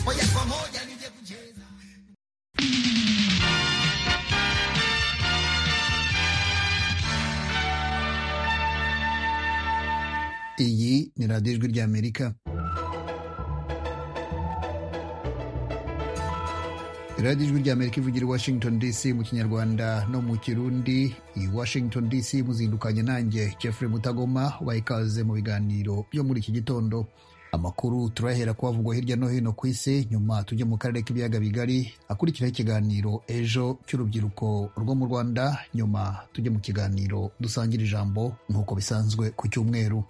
moja kwa moja nije kucheza. iyi ni radiyo ijwi ry'amerika radiyo ijwi ry'amerika ivugira i washington dc mu kinyarwanda no mu kirundi i washington dc muzindukanye nanjye jeffrey mutagoma ubaha ikaze mu biganiro byo muri iki gitondo amakuru turayahera kuhavugwa hirya no hino ku isi nyuma tujye mu karere k'ibiyaga bigari akurikiraho ikiganiro ejo cy'urubyiruko rwo mu rwanda nyuma tujye mu kiganiro dusangira ijambo nk'uko bisanzwe ku cyumweru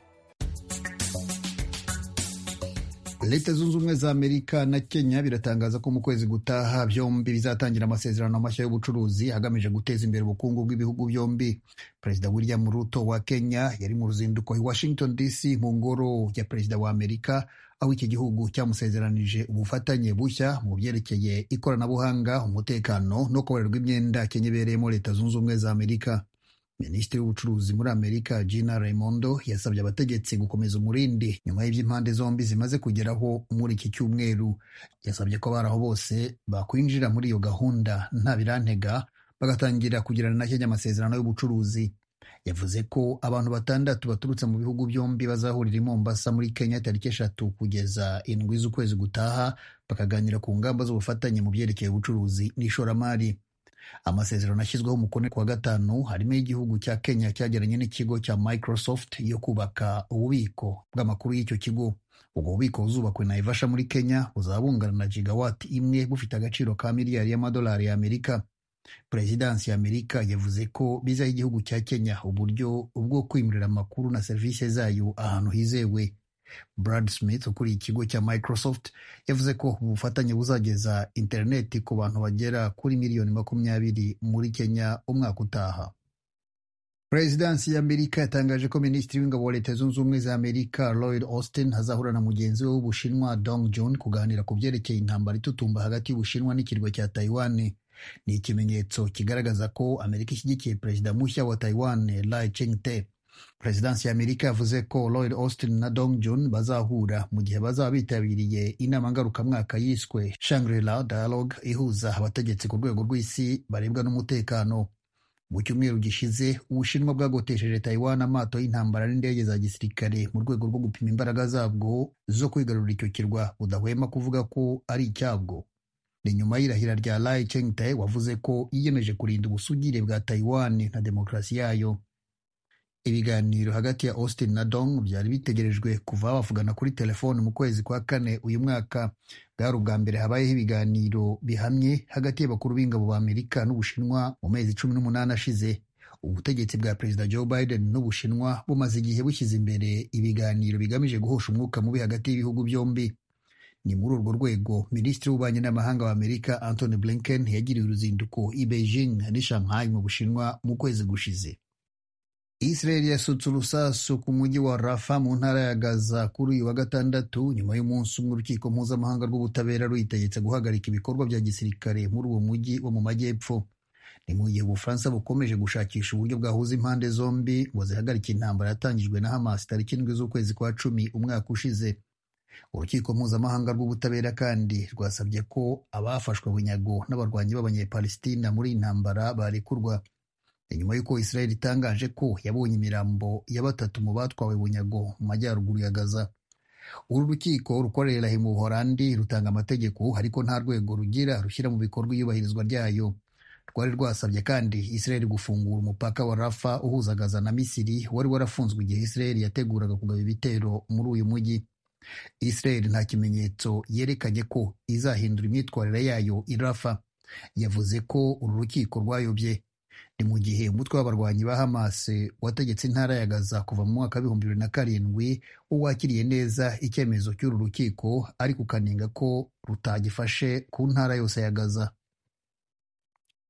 leta zunze ubumwe za amerika na kenya biratangaza ko mu kwezi gutaha byombi bizatangira amasezerano mashya y'ubucuruzi agamije guteza imbere ubukungu bw'ibihugu byombi perezida william ruto wa kenya yari mu ruzinduko i washington dc mu ngoro ya perezida wa amerika aho iki gihugu cyamusezeranije ubufatanye bushya mu byerekeye ikoranabuhanga umutekano no kubarerwa imyenda kenya ibereyemo leta zunze ubumwe za amerika minisitiri w'ubucuruzi muri amerika gina raimondo yasabye abategetsi gukomeza umurindi nyuma y'iby'impande zombi zimaze kugeraho muri iki cyumweru yasabye ko abari aho bose bakwinjira muri iyo gahunda nta birantega bagatangira kugirana na kenya amasezerano y'ubucuruzi yavuze ko abantu batandatu baturutse mu bihugu byombi bazahurira i mombasa muri kenya tariki eshatu kugeza indwi z'ukwezi gutaha bakaganira ku ngamba z'ubufatanye mu byerekeye ubucuruzi n'ishoramari amasezerano ashyizweho umukono ku wa gatanu harimo igihugu cya kenya cyagiranye n'ikigo cya microsoft yo kubaka ububiko bw'amakuru y'icyo kigo ubwo bubiko buzubakwe na ivasha muri kenya buzabungana na gigawati imwe bufite agaciro ka miliyari y'amadolari y'amerika perezidansi ya amerika yavuze ko bizaho igihugu cya kenya uburyo bwo kwimurira amakuru na serivisi zayo ahantu hizewe Brad Smith ukuriye ikigo cya Microsoft yavuze ko ubufatanye buzageza interineti ku bantu bagera kuri miliyoni makumyabiri muri Kenya umwaka utaha. Perezidansi y'Amerika yatangaje ko Minisitiri w'Ingabo wa Leta Zunze Ubumwe za Amerika Lloyd Austin azahura na mugenzi we w'Ubushinwa Dong Jun kuganira ku byerekeye intambara itutumba hagati y'Ubushinwa n'ikirwa cya Taiwan. Ni ikimenyetso kigaragaza ko Amerika ishyigikiye perezida mushya wa Taiwan Lai Ching-te. Perezidansi ya Amerika yavuze ko Lloyd Austin na Dong Jun bazahura mu gihe bazaba bitabiriye inama ngarukamwaka yiswe Shangri-La Dialogue ihuza abategetsi ku rwego rw'isi barebwa n'umutekano. Mu cyumweru gishize, Ubushinwa bwagotesheje Taiwan amato y'intambara n'indege za gisirikare mu rwego rwo gupima imbaraga zabwo zo kwigarurira icyo kirwa budahwema kuvuga ko ari icyabwo. ni nyuma y'irahira rya Lai Ching-te wavuze ko yiyemeje kurinda ubusugire bwa Taiwan na demokarasi yayo. ibiganiro hagati ya Austin na Dong byari bitegerejwe kuva bavugana kuri telefoni mu kwezi kwa kane uyu mwaka bwari ubwa mbere habayeho ibiganiro bihamye hagati y'abakuru b'ingabo ba Amerika n'Ubushinwa mu mezi cumi n'umunani ashize ubutegetsi bwa perezida Joe Biden n'Ubushinwa bumaze igihe bushyize imbere ibiganiro bigamije guhosha umwuka mubi hagati y'ibihugu byombi ni muri urwo rwego minisitiri w'ububanyi n'amahanga wa Amerika Anthony Blinken yagiriye uruzinduko i Beijing n'i Shanghai mu Bushinwa mu kwezi gushize Israel yasutse urusasu ku mujyi wa Rafa mu ntara ya Gaza kuri uyu wa gatandatu nyuma y'umunsi umwe urukiko mpuzamahanga rw'ubutabera ruyitegetse guhagarika ibikorwa bya gisirikare muri uwo mujyi wo mu majyepfo ni mu gihe Ubufaransa bukomeje gushakisha uburyo bwahuza impande zombi ngo zihagarike intambara yatangijwe na Hamas tariki indwi z'ukwezi kwa cumi umwaka ushize urukiko mpuzamahanga rw'ubutabera kandi rwasabye ko abafashwe bunyago n'abarwanyi b'abanyepalestina muri iyi ntambara barekurwa nyuma y'uko Israel itangaje ko yabonye imirambo ya batatu mu batwawe bunyago mu majyaruguru ya Gaza uru rukiko rukorera mu Buholandi rutanga amategeko ariko nta rwego rugira rushyira mu bikorwa iyubahirizwa ryayo rwari rwasabye kandi Israel gufungura umupaka wa Rafa uhuza Gaza na Misiri wari warafunzwe igihe Israel yateguraga kugaba ibitero muri uyu mujyi Israel nta kimenyetso yerekanye ko izahindura imyitwarire yayo i Rafa yavuze ko uru rukiko rwayobye ni mu gihe umutwe w'abarwanyi ba Hamas wategetse intara ya Gaza kuva mu mwaka w'ibihumbi bibiri na karindwi uwakiriye neza icyemezo cy'uru rukiko ariko ukanenga ko rutagifashe ku ntara yose ya Gaza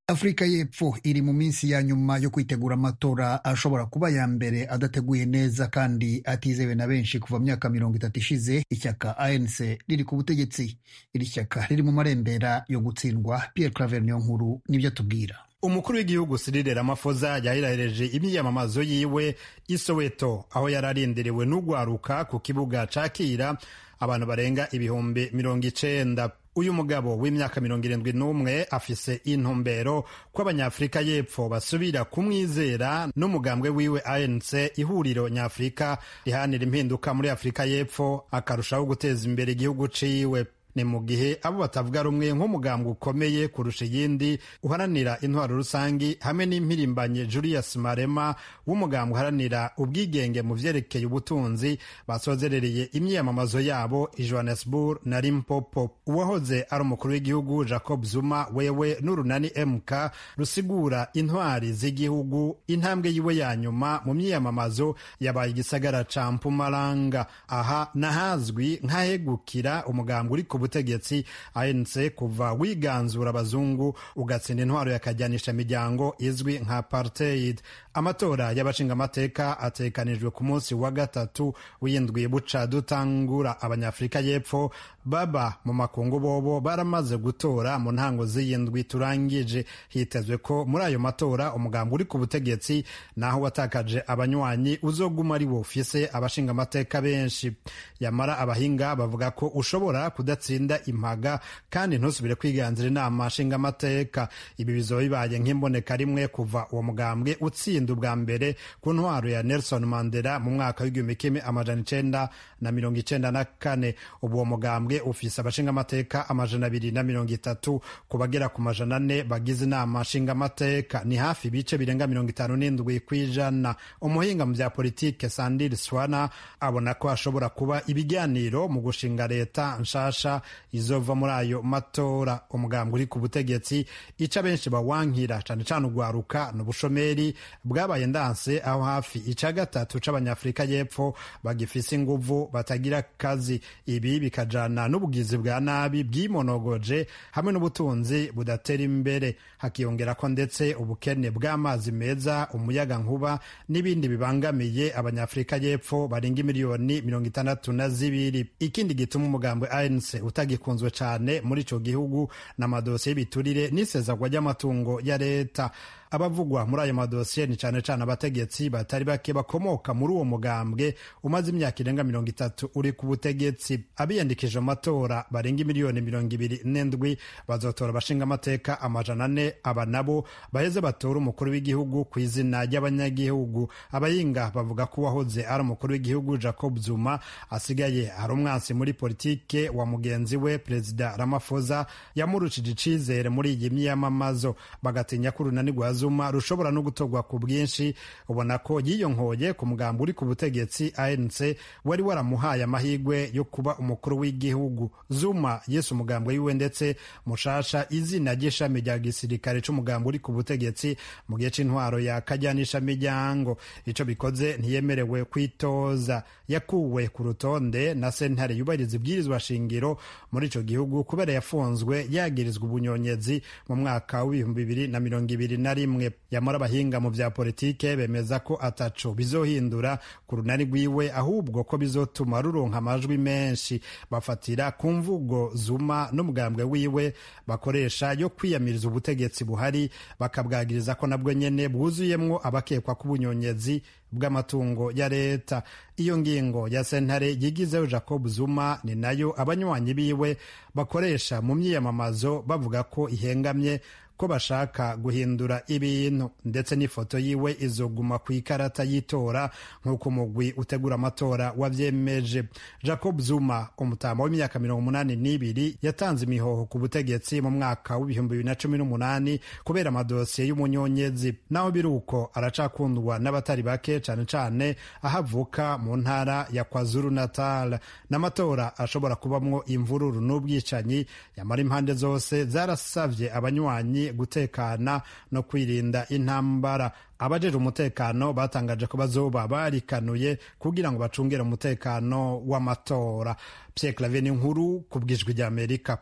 Afurika y'Epfo iri mu minsi ya nyuma yo kwitegura amatora ashobora kuba ya mbere adateguye neza kandi atizewe na benshi kuva myaka mirongo itatu ishize ishyaka ANC riri ku butegetsi iri shyaka riri mu marembera yo gutsindwa Pierre Claver Niyonkuru nibyo atubwira umukuru w'igihugu Cyril Ramaphosa yahirahireje imyiyamamazo yiwe i Soweto aho yari arindiriwe n'ugwaruka ku kibuga cakira abantu barenga ibihumbi mirongo icenda uyu mugabo w'imyaka mirongo irindwi n'umwe afise intumbero ko abanyafurika y'epfo basubira kumwizera n'umugambwe wiwe anc ihuriro nyafurika rihanira impinduka muri afurika y'epfo akarushaho guteza imbere igihugu ciwe ni mu gihe abo batavuga rumwe nk'umugambwe ukomeye kurusha iyindi uharanira intwaro rusange hamwe n'impirimbanye julius marema w'umugambwe uharanira ubwigenge mu vyerekeye ubutunzi basozerereye imyiyamamazo yabo i johannesburg na limpopo uwahoze ari umukuru w'igihugu jacob zuma wewe n'urunani mk rusigura intwari z'igihugu intambwe yiwe ya nyuma mu myiyamamazo yabaye igisagara ca mpumalanga aha n'ahazwi nk'ahegukira umugambwe uri ku butegetsi ANC kuva wiganzura abazungu ugatsinda intwaro yakajyanisha imiryango izwi nka apartheid amatora y'abashingamateka atekanijwe ku munsi wa gatatu w'indwi buca dutangura abanyafurika y'epfo baba mu makungu bobo baramaze gutora mu ntango z'iyindwi turangije hitezwe ko muri ayo matora umugambi uri ku butegetsi naho watakaje abanywanyi uzoguma ari wo ufise abashingamateka benshi yamara abahinga bavuga ko ushobora kudatsinda atsinda impaga kandi ntusubire kwiganzira inama nshingamateka ibi bizoba bibaye nk'imboneka rimwe kuva uwo mugambwe utsinda ubwa mbere ku ntwaro ya nelson mandela mu mwaka w'igihumbi kimwe amajana icenda na mirongo icenda na kane ubu uwo mugambwe ufise abashingamateka amajana abiri na mirongo itatu ku bagera ku majana ane bagize inama nshingamateka ni hafi ibice birenga mirongo itanu n'indwi ku ijana umuhinga mu bya politike sandiri swana abona ko hashobora kuba ibiganiro mu gushinga leta nshasha izova muri ayo matora umugambwe uri ku butegetsi ica benshi bawankira cane cane ugwaruka n'ubushomeri bwabaye ndanse aho hafi ica gatatu c'abanyafurika y'epfo bagifise inguvu batagira kazi ibi bikajana n'ubugizi bwa nabi bwimonogoje hamwe n'ubutunzi budatera imbere hakiyongera ko ndetse ubukene bw'amazi meza umuyaga nkuba n'ibindi bibangamiye abanyafurika y'epfo barenga miliyoni mirongo itandatu na zibiri ikindi gituma umugambwe anc utagikunzwe cyane muri icyo gihugu n'amadosiye y'ibiturire n'isezagwa ry'amatungo ya leta abavugwa muri ayo madosiye ni cyane cyane abategetsi batari bake bakomoka muri uwo mugambwe umaze imyaka irenga mirongo itatu uri ku butegetsi abiyandikije mu matora barenga miliyoni mirongo ibiri n'indwi bazotora abashingamateka amajana ane aba nabo baheze batora umukuru w'igihugu ku izina ry'abanyagihugu abahinga bavuga ko uwahoze ari umukuru w'igihugu jacob zuma asigaye ari umwansi muri politike wa mugenzi we perezida ramaphosa yamurushije icizere muri iyi myiyamamazo bagatinya ko urunani rwa zuma rushobora no gutorwa ku bwinshi ubona ko yiyonkoye ku mugambi uri ku butegetsi anc wari waramuhaye amahirwe yo kuba umukuru w'igihugu zuma yise umugambi wiwe ndetse mushasha izina ry'ishami rya gisirikare c'umugambi uri ku butegetsi mu gihe c'intwaro ya kajyanisha miryango ico bikoze ntiyemerewe kwitoza yakuwe ku rutonde na sentare yubahiriza ibwirizwa shingiro muri ico gihugu kubera yafunzwe yagirizwa ubunyonyezi mu mwaka w'ibihumbi bibiri na mirongo ibiri na rimwe rimwe yamara abahinga mu bya politike bemeza ko ataco bizohindura ku runani rwiwe ahubwo ko bizotuma ruronka amajwi menshi bafatira ku mvugo zuma n'umugambwe wiwe bakoresha yo kwiyamiriza ubutegetsi buhari bakabwagiriza ko nabwo nyene bwuzuyemwo abakekwa k'ubunyonyezi bw'amatungo ya leta iyo ngingo ya sentare yigizeho jacob zuma ni nayo abanywanyi biwe bakoresha mu myiyamamazo bavuga ko ihengamye ko bashaka guhindura ibintu ndetse n'ifoto yiwe izoguma ku ikarata y'itora nk'uko umugwi utegura amatora wavyemeje jacob zuma umutamba w'imyaka mirongo umunani n'ibiri yatanze imihoho ku butegetsi mu mwaka w'ibihumbi bibiri na cumi n'umunani kubera amadosiye y'umunyonyezi naho biri uko aracakundwa n'abatari bake cane cane aho avuka mu ntara ya kwazuru natal n'amatora ashobora kubamwo imvururu n'ubwicanyi yamara impande zose zarasavye abanywanyi gutekana no kwirinda intambara abajeje umutekano batangaje ko bazoba barikanuye kugira ngo bacungire umutekano w'amatora pierre claver ni nkuru ku bwijwi ry'amerika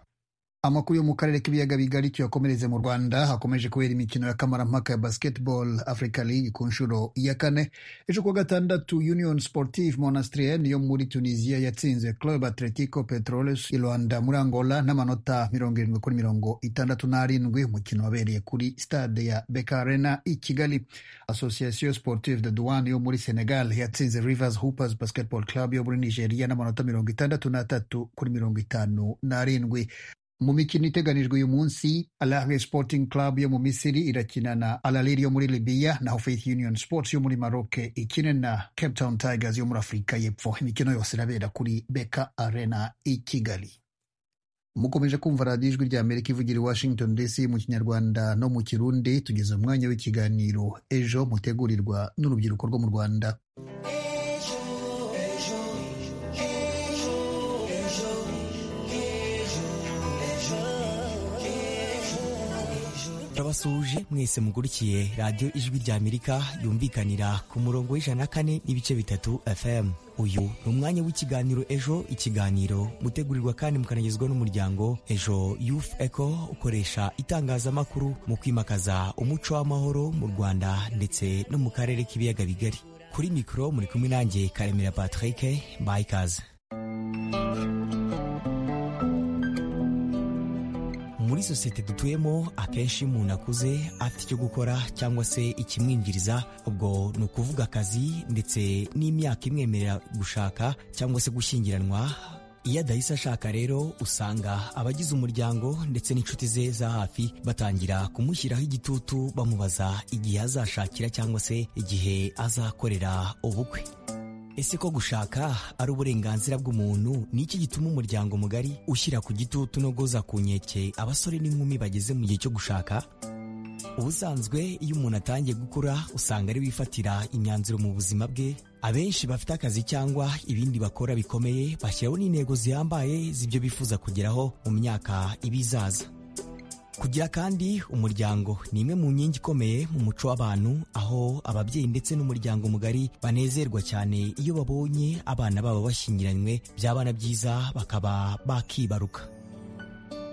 amakuru yo mu karere k'ibiyaga bigari cyo yakomereze mu rwanda hakomeje kubera imikino ya kamarampaka ya basketball africa league ku nshuro ya kane ejo kuwa gatandatu union sportive monastrienne yo muri tunisia yatsinze club atletico petroles i rwanda muri angola n'amanota mirongo irindwi kuri mirongo itandatu n'arindwi umukino wabereye kuri stade ya bekarena i kigali association sportive de douane yo muri senegal yatsinze rivers hoopers basketball club yo muri nigeria n'amanota mirongo itandatu n'atatu kuri mirongo itanu n'arindwi mu mikino iteganijwe uyu munsi Al Ahly Sporting Club yo mu Misiri irakina na Al Ahly yo muri Libya naho Faith Union Sports yo muri Maroc ikine na Cape Town Tigers yo muri Afurika y'Epfo imikino yose irabera kuri Beka Arena i Kigali mukomeje kumva radiyo ijwi rya amerika ivugira i washington dc mu kinyarwanda no mu kirundi tugeze umwanya w'ikiganiro ejo mutegurirwa n'urubyiruko rwo mu rwanda turabasuhuje mwese mugurikiye radiyo ijwi rya amerika yumvikanira ku murongo w'ijana kane n'ibice bitatu fm uyu ni umwanya w'ikiganiro ejo ikiganiro mutegurirwa kandi mukanagezwa n'umuryango ejo youth eco ukoresha itangazamakuru mu kwimakaza umuco w'amahoro mu rwanda ndetse no mu karere k'ibiyaga bigari kuri mikoro muri kumwe nanjye karemera patrick bayikaze muri sosiyete dutuyemo akenshi umuntu akuze afite icyo gukora cyangwa se ikimwinjiriza ubwo ni ukuvuga akazi ndetse n'imyaka imwemerera gushaka cyangwa se gushyingiranwa iyo adahise ashaka rero usanga abagize umuryango ndetse n'inshuti ze za hafi batangira kumushyiraho igitutu bamubaza igihe azashakira cyangwa se igihe azakorera ubukwe ese ko gushaka ari uburenganzira bw'umuntu ni iki gituma umuryango mugari ushyira ku gitutu no guhoza ku nkeke abasore n'inkumi bageze mu gihe cyo gushaka ubusanzwe iyo umuntu atangiye gukura usanga ari wifatira imyanzuro mu buzima bwe abenshi bafite akazi cyangwa ibindi bakora bikomeye bashyiraho n'intego zihambaye z'ibyo bifuza kugeraho mu myaka ibizaza kugira kandi umuryango ni imwe mu nkingi ikomeye mu muco w'abantu aho ababyeyi ndetse n'umuryango mugari banezerwa cyane iyo babonye abana babo bashyingiranywe by'abana byiza bakaba bakibaruka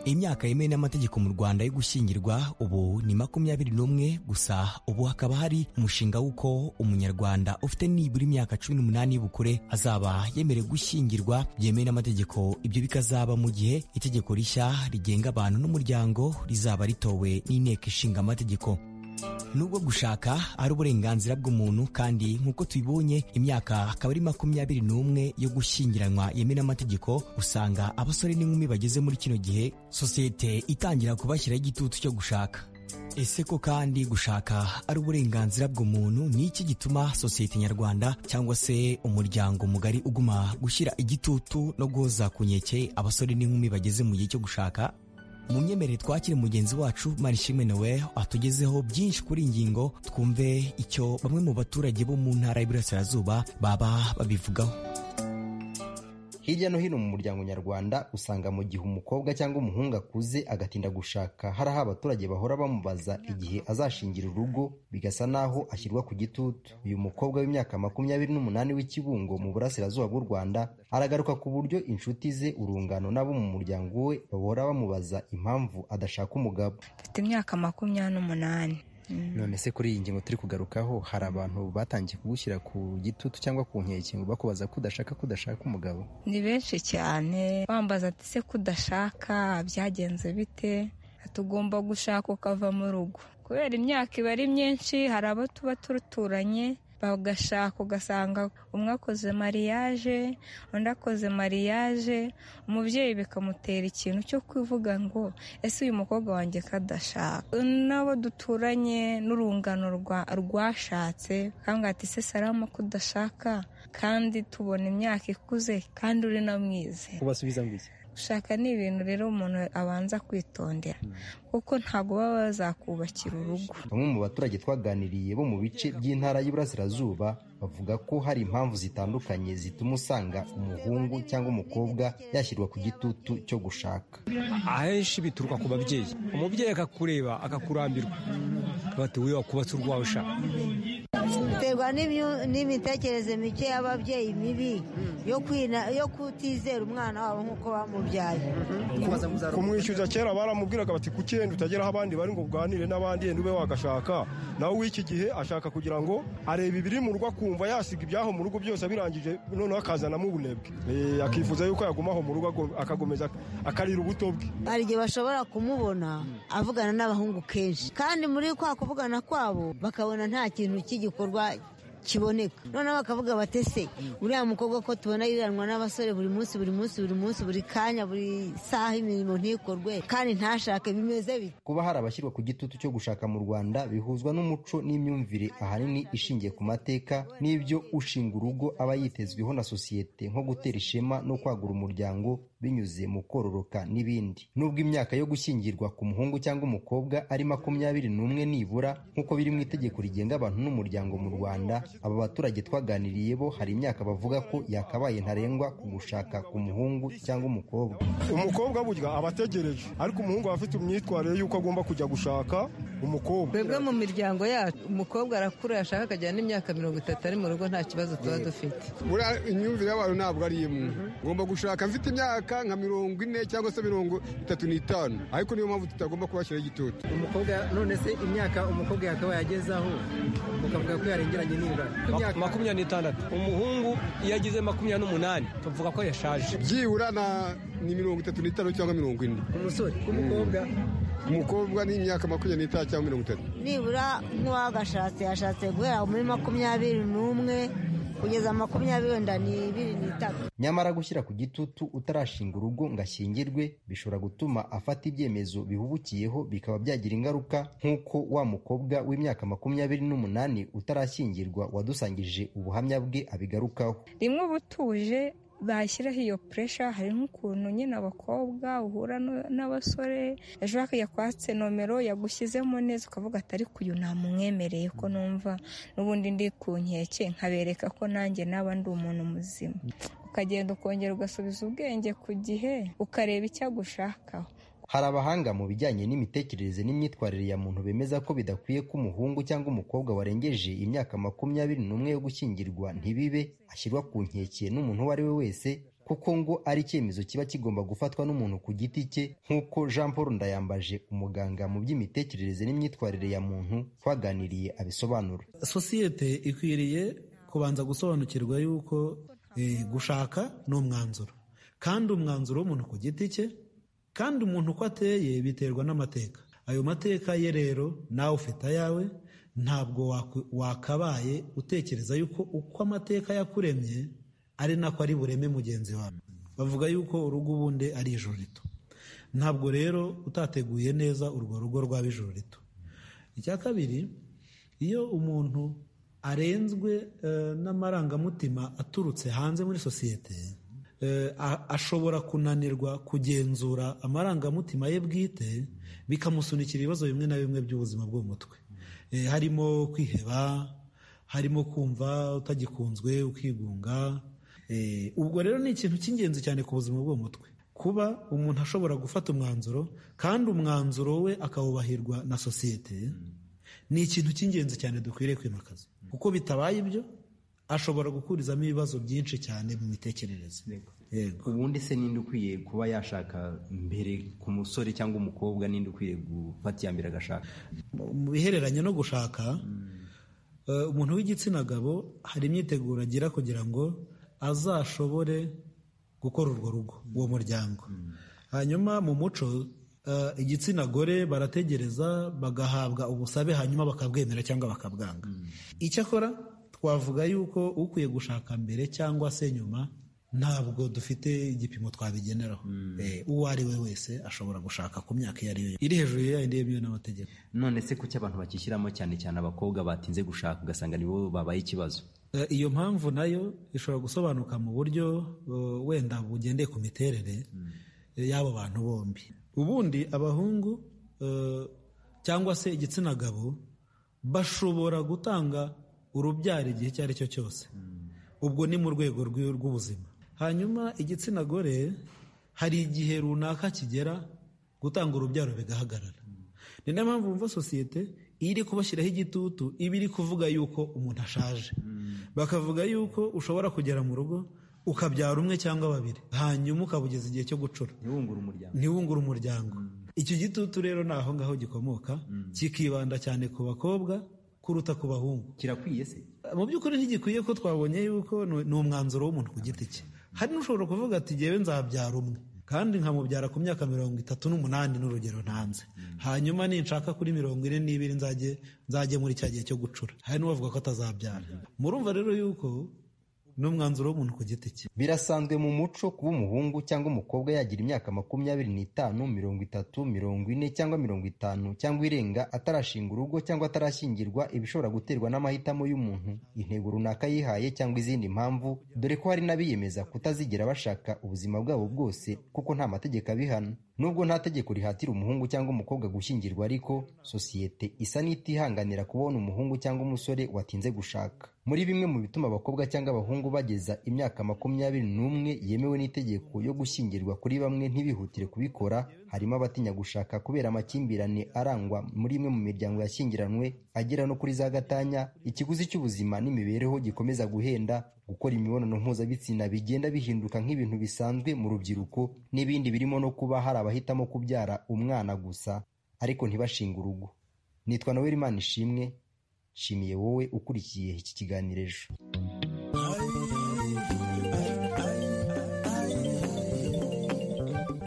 imyaka yemewe n'amategeko mu rwanda yo gushyingirwa ubu ni makumyabiri n'umwe gusa ubu hakaba hari umushinga w'uko umunyarwanda ufite nibura imyaka cumi n'umunani y'ubukure azaba yemerewe gushyingirwa byemewe n'amategeko ibyo bikazaba mu gihe itegeko rishya rigenga abantu n'umuryango rizaba ritowe n'inteko ishinga amategeko nubwo gushaka ari uburenganzira bw'umuntu kandi nk'uko tubibonye imyaka akaba ari makumyabiri n'umwe yo gushyingiranywa yemewe n'amategeko usanga abasore n'inkumi bageze muri kino gihe sosiyete itangira kubashyiraho igitutu cyo gushaka ese ko kandi gushaka ari uburenganzira bw'umuntu ni iki gituma sosiyete nyarwanda cyangwa se umuryango mugari uguma gushyira igitutu no guhoza ku nkeke abasore n'inkumi bageze mu gihe cyo gushaka mu myemerere twakire mugenzi wacu marishimwe nowe atugezeho byinshi kuri iyi ngingo twumve icyo bamwe mu baturage bo mu ntara y'iburasirazuba baba babivugaho hirya no hino mu muryango nyarwanda usanga mu gihe umukobwa cyangwa umuhungu akuze agatinda gushaka hari aho abaturage bahora bamubaza igihe azashingira urugo bigasa naho ashyirwa ku gitutu uyu mukobwa w'imyaka makumyabiri n'umunani w'ikibungo mu burasirazuba bw'u rwanda aragaruka ku buryo inshuti ze urungano n'abo mu muryango we bahora bamubaza impamvu adashaka umugabo mfite imyaka makumyabiri n'umunani none se kuri iyi ngingo turi kugarukaho hari abantu batangiye kugushyira ku gitutu cyangwa ku nkeke ngo bakubaza ko udashaka ko udashaka umugabo ni benshi cyane bambaza ati se ko udashaka byagenze bite tugomba gushaka ukava mu rugo kubera imyaka iba ari myinshi hari abo tuba tuturanye bagashaka ugasanga umwe akoze mariyaje undi akoze mariyaje umubyeyi bikamutera ikintu cyo kuvuga ngo ese uyu mukobwa wanjye ko adashaka n'abo duturanye n'urungano rwashatse bakambwira ati ese sarama ko udashaka kandi tubona imyaka ikuze kandi uri na mwize ubasubiza ngo iki gushaka ni ibintu rero umuntu abanza kwitondera kuko ntabwo baba bazakubakira urugo bamwe mu baturage twaganiriye bo mu bice by'intara y'iburasirazuba bavuga ko hari impamvu zitandukanye zituma usanga umuhungu cyangwa umukobwa yashyirwa ku gitutu cyo gushaka ahenshi bituruka ku babyeyi umubyeyi akakureba akakurambirwa bati we wakubatse urwawe ushaka biterwa n'imitekerereze mike y'ababyeyi mibi yo kutizera umwana wabo nk'uko bamubyaye kumwishyuza kera baramubwiraga bati ku cyenda utagera aho abandi bari ngo uganire n'abandi ube wagashaka nawe w'iki gihe ashaka kugira ngo arebe ibiri mu rugo akumva yasiga ibyaho mu rugo byose abirangije noneho akazanamo ubunebwe akifuza yuko yagumaho mu rugo akakomeza akarira ubuto bwe hari igihe bashobora kumubona avugana n'abahungu kenshi kandi muri kwa kuvugana kwabo bakabona nta kintu cy'igikorwa kiboneka noneho bakavuga bati ese uriya mukobwa ko tubona yiranwa n'abasore buri munsi buri munsi buri munsi buri kanya buri saha imirimo ntikorwe kandi ntashake bimeze bite kuba hari abashyirwa ku gitutu cyo gushaka mu rwanda bihuzwa n'umuco n'imyumvire ahanini ishingiye ku mateka n'ibyo ushinga urugo aba yitezweho na sosiyete nko gutera ishema no kwagura umuryango binyuze mu kororoka n'ibindi nubwo imyaka yo gushyingirwa ku muhungu cyangwa umukobwa ari makumyabiri n'umwe nibura nk'uko biri mu itegeko rigenga abantu n'umuryango mu rwanda aba baturage twaganiriye bo hari imyaka bavuga ko yakabaye ntarengwa ku gushaka ku muhungu cyangwa umukobwa umukobwa burya aba ategereje ariko umuhungu aba afite imyitwarire y'uko agomba kujya gushaka umukobwa twebwe mu miryango yacu umukobwa arakura yashaka akajyana n'imyaka mirongo itatu ari mu rugo nta kibazo tuba dufite buriya imyumvire y'abantu ntabwo ari imwe ngomba gushaka mfite imyaka nka mirongo ine cyangwa se mirongo itatu n'itanu ariko niyo mpamvu tutagomba kubashyiraho igitutu umukobwa none se imyaka umukobwa yakabaye agezeho ukavuga ko yarengeranye n'ingano Maku- makumyabiri n'itandatu umuhungu iyo ageze makumyabiri n'umunani tuvuga ko yashaje byibura na- ni mirongo itatu n'itanu cyangwa mirongo ine umusore umukobwa umukobwa ni imyaka makumyabiri n'itanu cyangwa mirongo itatu nibura nk'uwagashatse yashatse guhera muri makumyabiri n'umwe kugeza makumyabiri wenda n'ibiri n'itatu nyamara gushyira ku gitutu utarashinga urugo ngo ashyingirwe bishobora gutuma afata ibyemezo bihubukiyeho bikaba byagira ingaruka nk'uko wa mukobwa w'imyaka makumyabiri n'umunani utarashyingirwa wadusangije ubuhamya bwe abigarukaho rimwe uba utuje bashyiraho iyo puresha hari nk'ukuntu nyine abakobwa uhura n- n'abasore ejo bakajya kwatse nomero yagushyizemo neza ukavuga ati ariko uyu namumwemereye ko numva n'ubundi ndi ku nkeke nkabereka ko nanjye naba ndi umuntu muzima ukagenda ukongera ugasubiza ubwenge ku gihe ukareba icyo agushakaho hari abahanga mu bijyanye n'imitekerereze n'imyitwarire ya muntu bemeza ko bidakwiye ko umuhungu cyangwa umukobwa warengeje imyaka makumyabiri n'umwe yo gushyingirwa ntibibe ashyirwa ku nkeke n'umuntu uwo ari we wese kuko ngo ari icyemezo kiba kigomba gufatwa n'umuntu ku giti cye nk'uko jean paul ndayambaje umuganga mu by'imitekerereze n'imyitwarire ya muntu twaganiriye abisobanura sosiyete ikwiriye kubanza gusobanukirwa yuko eh, gushaka ni umwanzuro kandi umwanzuro w'umuntu ku giti cye kandi umuntu uko ateye biterwa n'amateka ayo mateka ye rero nawe ufite ayawe ntabwo waku- wakabaye utekereza yuko uko amateka yakuremye ari nako ari bureme mugenzi wawe bavuga yuko urugo ubundi ari ijoro rito ntabwo rero utateguye neza urwo rugo rwaba ijoro rito icya kabiri iyo umuntu arenzwe eh, n'amarangamutima aturutse hanze muri sosiyete eh, a- ashobora kunanirwa kugenzura amarangamutima ye bwite bikamusunikira ibibazo bimwe na bimwe by'ubuzima bwo mu mutwe Eh, harimo kwiheba harimo kumva utagikunzwe ukigunga Eh, ubwo rero ni ikintu cy'ingenzi cyane ku buzima bwo mu mutwe kuba umuntu ashobora gufata umwanzuro kandi umwanzuro we akawubahirwa na sosiyete ni ikintu cy'ingenzi cyane dukwiriye kwimakaza kuko bitabaye ibyo ashobora gukurizamo ibibazo byinshi cyane mu mitekerereze Yego. ubundi se ninde ukwiye kuba yashaka mbere ku musore cyangwa umukobwa ninde ukwiye gufata iya mbere agashaka mu bihereranye no gushaka eh, umuntu w'igitsina gabo hari imyiteguro agira kugira ngo azashobore gukora urwo rugo uwo muryango hanyuma mu muco eh, igitsina gore barategereza bagahabwa ubusabe hanyuma bakabwemera cyangwa bakabwanga icyakora twavuga yuko ukwiye gushaka mbere cyangwa se nyuma ntabwo dufite igipimo twabigeneraho Eh, uwo ari we wese ashobora gushaka ku myaka iyo ari yo yose. iri hejuru ya yindi yemewe n'amategeko none se kuki abantu bakishyiramo cyane cyane abakobwa batinze gushaka ugasanga nibo babaye ikibazo Eh, iyo mpamvu nayo ishobora gusobanuka mu buryo eh, wenda bugendeye ku miterere eh, y'abo bantu bombi ubundi abahungu eh, cyangwa se igitsina gabo bashobora gutanga urubyaro igihe icyo ari cyo cyose ubwo ni mu rwego rw'i- rw'ubuzima hanyuma igitsina gore hari igihe runaka kigera gutanga urubyaro bigahagarara ni nayo mpamvu wumva sosiyete iyo iri kubashyiraho igitutu iba iri kuvuga yuko umuntu ashaje bakavuga yuko ushobora kugera mu rugo ukabyara umwe cyangwa babiri hanyuma ukaba ugeze igihe cyo gucura ntiwungure umuryango ntiwungure umuryango icyo gitutu rero ni aho ngaho gikomoka kikibanda cyane ku bakobwa kuruta ku bahungu kirakwiye se mu by'ukuri ntigikwiye ko twabonye yuko ni ni umwanzuro w'umuntu ku giti cye hari n'ushobora kuvuga ati jyewe nzabyara umwe kandi nkamubyara ku myaka mirongo itatu n'umunani n'urugero ntanze hanyuma ninshaka kuri mirongo ine n'ibiri nzajye nzajye muri cya gihe cyo gucura hari n'uwavuga ko atazabyara murumva rero yuko ni umwanzuro w'umuntu ku giti cye birasanzwe mu muco kuba umuhungu cyangwa umukobwa yagira imyaka makumyabiri n'itanu mirongo itatu mirongo ine cyangwa mirongo itanu cyangwa irenga atarashinga urugo cyangwa atarashyingirwa ibishobora guterwa n'amahitamo y'umuntu intego runaka yihaye cyangwa izindi mpamvu dore ko hari n'abiyemeza kutazigera bashaka ubuzima bwabo bwose kuko nta mategeko abihana nubwo nta tegeko rihatira umuhungu cyangwa umukobwa gushyingirwa ariko sosiyete isa n'itihanganira kubona umuhungu cyangwa umusore watinze gushaka muri bimwe mu bituma abakobwa cyangwa abahungu bageza imyaka makumyabiri n'umwe yemewe n'itegeko yo gushyingirwa kuri bamwe ntibihutire kubikora harimo abatinya gushaka kubera amakimbirane arangwa muri imwe mu miryango yashyingiranywe agera no kuri za gatanya ikiguzi cy'ubuzima n'imibereho gikomeza guhenda gukora imibonano mpuzabitsina bigenda bihinduka nk'ibintu bisanzwe mu rubyiruko n'ibindi birimo no kuba hari abahitamo kubyara umwana gusa ariko ntibashinge urugo nitwa noel imana ishimwe nshimiye wowe ukurikiye iki kiganiro ejo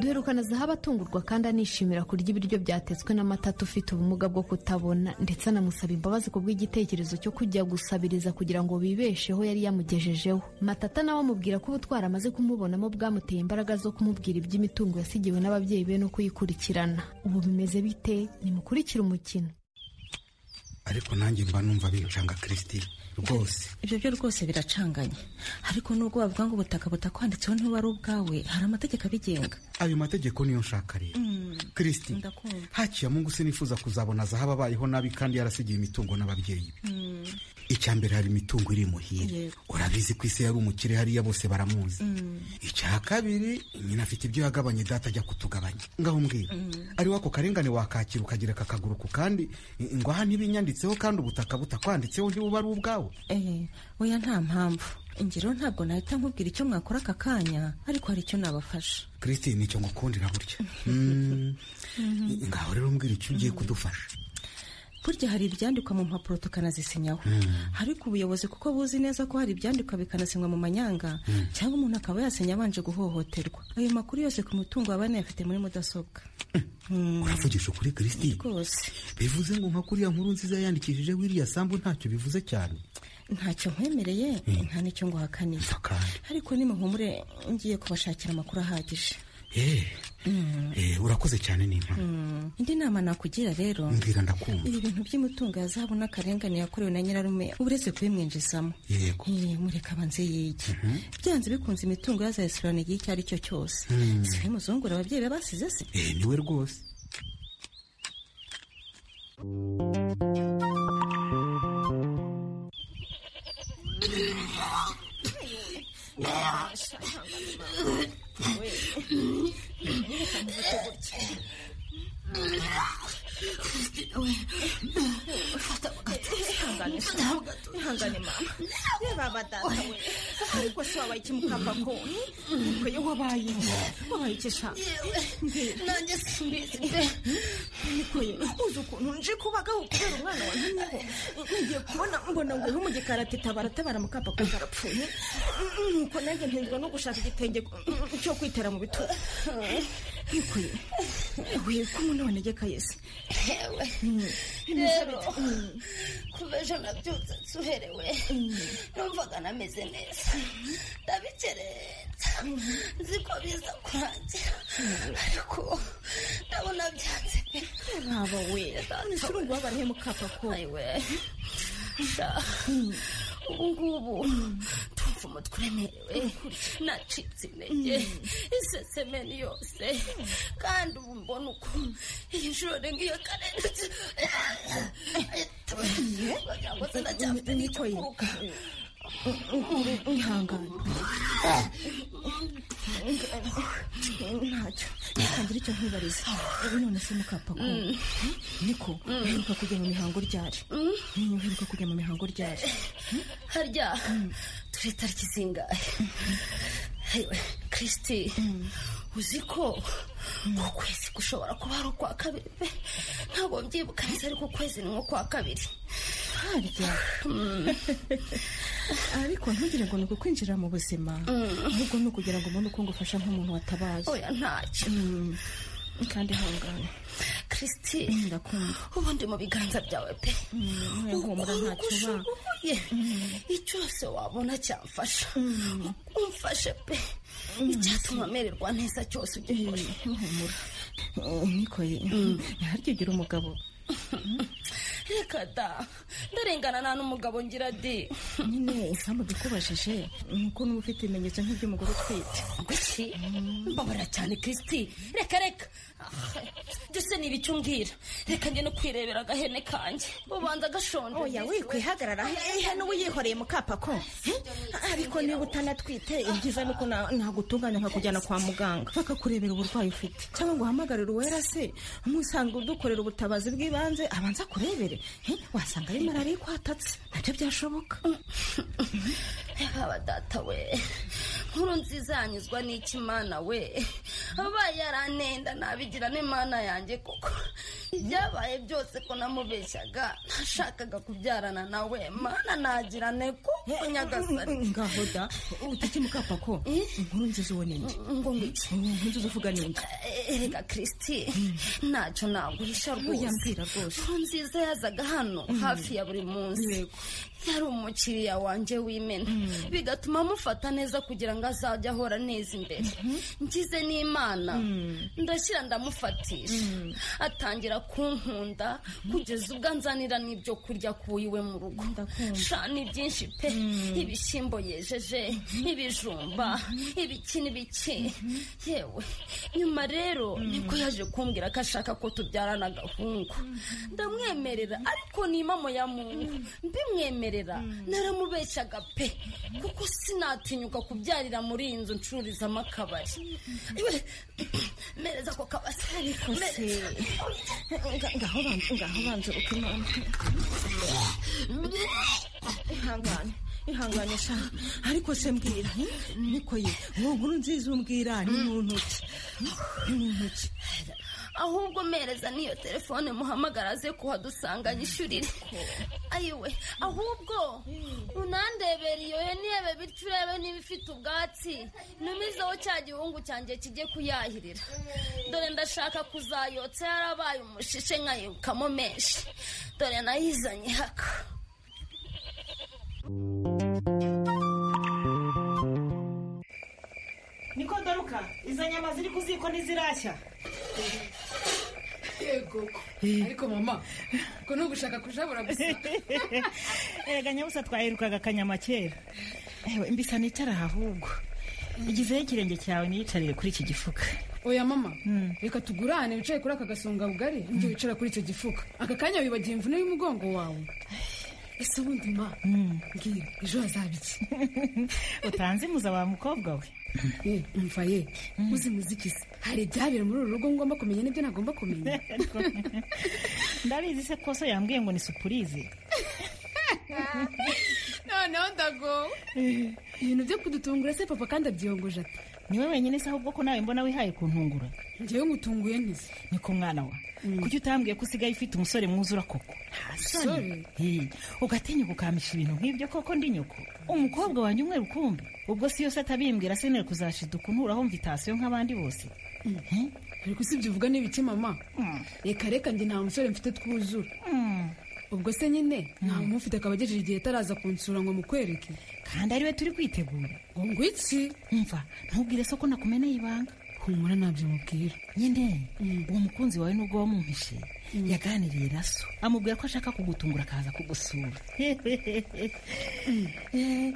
duherukana zahabu atungurwa kandi anishimira kurya ibiryo byatetswe n'amatatu ufite ubumuga bwo kutabona ndetse anamusaba imbabazi ku bw'igitekerezo cyo kujya gusabiriza kugira ngo bibesheho yari yamugejejeho matata nawe amubwira ko ubutwari amaze kumubonamo bwamuteye imbaraga zo kumubwira iby'imitungo yasigiwe n'ababyeyi be no kuyikurikirana ubu bimeze bite nimukurikire umukino ariko nanjye mba numva bincanga kirisiti rwose ibyo byo rwose biracanganye ariko nubwo wavuga ngo ubutaka butakwanditseho ntiba ari ubwawe hari amategeko abigenga ayo mategeko niyo nshaka rero kirisiti hakiya mungu se nifuza kuzabona zahaba abayeho nabi kandi yarasigiye imitungo n'ababyeyi be icya mbere hari imitungo iri muhire urabizi ko isi yari umukire hariya bose baramuzi icya kabiri nyina afite ibyo yagabanye data ajya kutugabanya ngaho mbwira ariwe ako karengane wakakira ukagira akaguru ku kandi ngo aha ntibinyanditseho kandi ubutaka butakwanditseho ntibuba ari ubwawe eee oya nta mpamvu ingero ntabwo nahita nkubwira icyo mwakora aka kanya ariko hari icyo nabafasha kirisitine nicyo ngukundira burya ngaho rero mbwira icyo ugiye kudufasha burya hari ibyandikwa mu mpapuro tukanazisinyaho ariko ubuyobozi kuko buzi neza ko hari ibyandikwa bikanasinywa mu manyanga cyangwa umuntu akaba yasinya abanje guhohoterwa ayo makuru yose ku mutungo waba yanayafite muri mudasobwa uravugisha ukuri kirisitine rwose bivuze ngo nka kuriya nkuru nziza yandikishije wiriya sambu ntacyo bivuze cyane ntacyo nkwemereye nta n'icyo nguhakaniye ariko nimuhumure ngiye kubashakira amakuru ahagije urakoze cyane n'inka indi nama nakugira rero mbwira ndakumva ibi bintu by'imitungo ya zahabu n'akarengane yakorewe na nyirarume uretse kubimwinjizamo yego mureka abanze yige byanze bikunze imitungo yazayisubirana igihe icyo ari cyo cyose siwe muzungura ababyeyi be basize se niwe rwose ihangane mama reba badata we ariko se wabaye iki mukava koni ukwiye wabaye wabaye iki shaka nanjye simbizi nikwiye uzi ukuntu nje kubagaho kubera umwana wantumyeho ngiye kubona mbona ngo uri mu gikari ati tabara tabara mukapa ko karapfuye nuko nanjye ntenzwa no gushaka igitenge cyo kwitera mu bitugu nikwiye wiye ko umuntu wanegeka yesi yewe rero kuva ejo nabyutse nsuherewe numvaga nameze neza ndabikereza nzi ko biza kurangira ariko ndabona byanze pe ntaba we nshobora kubabara he mukapa ko ayiwe ubu ngubu kumva umutwe uremerewe nacitse intege isesemeni yose kandi ubu mbona uko iyi joro ngiyo karenze kugira ngo se ndacyafite n'icyo kuruka ihangane ntacyo ntangira icyo nkibariza none se mukapa ko niko uheruka kujya mu mihango ryari uheruka kujya mu mihango ryari harya turi tariki zingahe kirisiti uzi ko ku kwezi gushobora kuba ari ukwa kabiri pe ntabwo mbyibuka neza ariko ukwezi ni nko kwa kabiri harya ariko ntugire ngo ni ukwinjira mu buzima ahubwo ni ukugira ngo ubone uko ngufasha nk'umuntu watabaye oya ntacyo kandi hangane kristi ndakunda ubu ndi mu biganza byawe pe nkumuhumura ntacyo uba. ushoboye icyose wabona cyamfasha umfashe pe icyatuma mererwa neza cyose ugikore nkumuhumura nikoye ntiharyigira umugabo reka da ndarengana nta n'umugabo ngira di nyine isambu dukubajije ni uko n'uba ufite ibimenyetso nk'iby'umugore utwite kuki mbabara cyane kristi reka reka Ah, byose ni ibicyo umbwira reka njye no kwirebera agahene kanjye ubanza gashonje oya wikwihagarara ihene uba uyikoreye mu kapa ko ariko niba utanatwite ibyiza ni uko na- nagutunganya nkakujyana kwa muganga bakakurebera uburwayi ufite cyangwa ngo uhamagarire uwera se umusanga udukorera ubutabazi bw'ibanze abanza akurebere He, wasanga ari malariya ikwatatse nabyo byashoboka yaba data we nkuru nziza yanyuzwa n'iki mana we abaye yaranenda nabigira n'imana yanjye kuko ibyabaye byose ko namubeshyaga ntashakaga kubyarana nawe mana nagirane kuko nyagasani ngaho da utike mu kapa ko inkuru nziza ubona indi ngo ngiki inkuru nziza uvuga ni indi erega kristi ntacyo naguhisha Ntuyambwira rwose nkuru nziza yazaga hano hafi ya buri munsi yari umukiriya wanjye w'imena bigatuma amufata neza kugira ngo azajye ahora neza imbere ngize n'imana ndashyira ndamufatisha atangira kunkunda kugeza ubwo anzanira n'ibyo kurya ku iwe mu rugo sha ni byinshi pe ibishyimbo yejeje ibijumba ibiki n'ibiki yewe nyuma rero niko yaje kumbwira ko ashaka ko tubyarana agahungu ndamwemerera ariko ni impamo ya mungu mbimwemerera naramubeshyaga pe kuko sinatinyuka kubyarira muri iyi nzu ncururizamo akabari Iwe, mereza ako kabasi mereza ngaho banza ngaho banza ukimana ihangane ihangane sha ariko se mbwira niko ye uwo nkuru nziza umbwira ni mu ntoki ni mu ntoki ahubwo mereza n'iyo telefone muhamagara aze kuhadusanga yishyurire ayiwe ahubwo unandebera iyo hene yebe bityo urebe niba ifite ubwatsi ntumizeho cya gihungu cyanjye kijye kuyahirira dore ndashaka kuzayotsa yarabaye umushishe nkayibukamo menshi dore nayizanye haka niko doruka izo nyama ziri ku ziko ntizirashya yego ariko mama ko ntugushaka kujabura gusa erega nyabusa twayirukaga akanyama kera ewe mbisa nicara aha ahubwo igizeho ikirenge cyawe niyicarire kuri iki gifuka oya mama reka tugurane wicaye kuri aka gasonga bugari njye wicara kuri icyo gifuka aka kanya wibagiye imvune y'umugongo wawe ese ubundi ma mbwira ejo hazaba iki utanze imuza wa mukobwa we Eh, umva ye uzi muziki se hari ibyabera muri uru rugo ngomba kumenya n'ibyo ntagomba kumenya ndabizi se koso yambwiye ngo ni supurize noneho ndagowe ibintu byo kudutungura se papa kandi abyiyongoje ati niwe wenyine se ahubwo ko nawe mbona wihaye kuntungura ngewe ngutunguye nk'izi niko mwana wa kuki utambwiye ko usigaye ufite umusore mwuzura koko Umusore? Eh, ugatinyuka ukamisha ibintu nk'ibyo koko ndi nyoko umukobwa wanjye umwe rukumbi ubwo si yose atabimbwira senere kuzashida ukunuraho mvitasiyo nk'abandi bose ariko usibye uvuga n'ibiki mama reka reka njye nta musore mfite twuzura ubwo se nyine nta muntu ufite akaba agejeje igihe ataraza kunsura ngo mukwereke kandi ariwe turi kwitegura ngo ngwiki mva ntubwire se ko nakumeneye ibanga humura ntabyo mubwira nyine uwo mukunzi wawe nubwo wamumpishe yaganiriye na so amubwira ko ashaka kugutungura akaza kugusura Eh,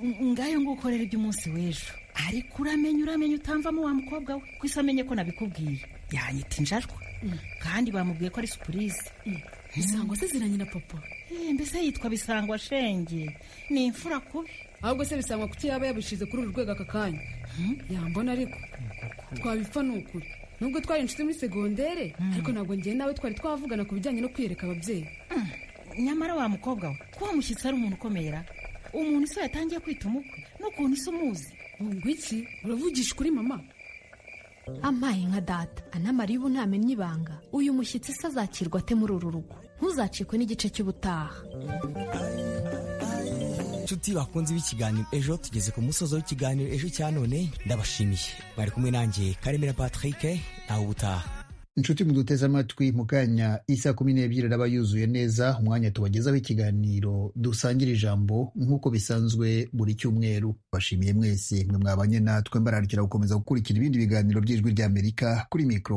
ng- ngayo ngukorera iby'umunsi w'ejo ariko uramenye uramenye utamvamo wa mukobwa we ko amenye ko nabikubwiye yanyita injajwa kandi bamubwiye ko ari supurize bisango se ziranye na papa mbese yitwa bisangwa shenge ni imfura kubi ahubwo se bisangwa kuki yaba yabishyize kuri uru rwego aka kanya yambona ariko twabipfa ni ukuri nubwo twari inshuti muri segondere ariko ntabwo njyewe nawe twari twavugana ku bijyanye no kwiyereka ababyeyi nyamara wa mukobwa we ko wamushyitsi ari umuntu ukomera umuntu isi yatangiye kwita umukwe n'ukuntu isi umuzi ngo iki uravugisha ukuri mama ampaye nka data anamara iyo unamenye ibanga uyu mushyitsi se azakirwa ate muri uru rugo ntuzacikwe n'igice cy'ubutaha inshuti bakunze b'ikiganiro ejo tugeze ku musozo w'ikiganiro ejo cya none ndabashimiye bari kumwe nanjye karemera patrick nawe ubutaha inshuti muduteze amatwi mu kanya isa kumi n'ebyiri araba yuzuye neza umwanya tubagezaho ikiganiro dusangira ijambo nk'uko bisanzwe buri cyumweru bashimiye mwese mwe mwabanye natwe mbararikira gukomeza gukurikira ibindi biganiro by'ijwi ry'amerika kuri mikoro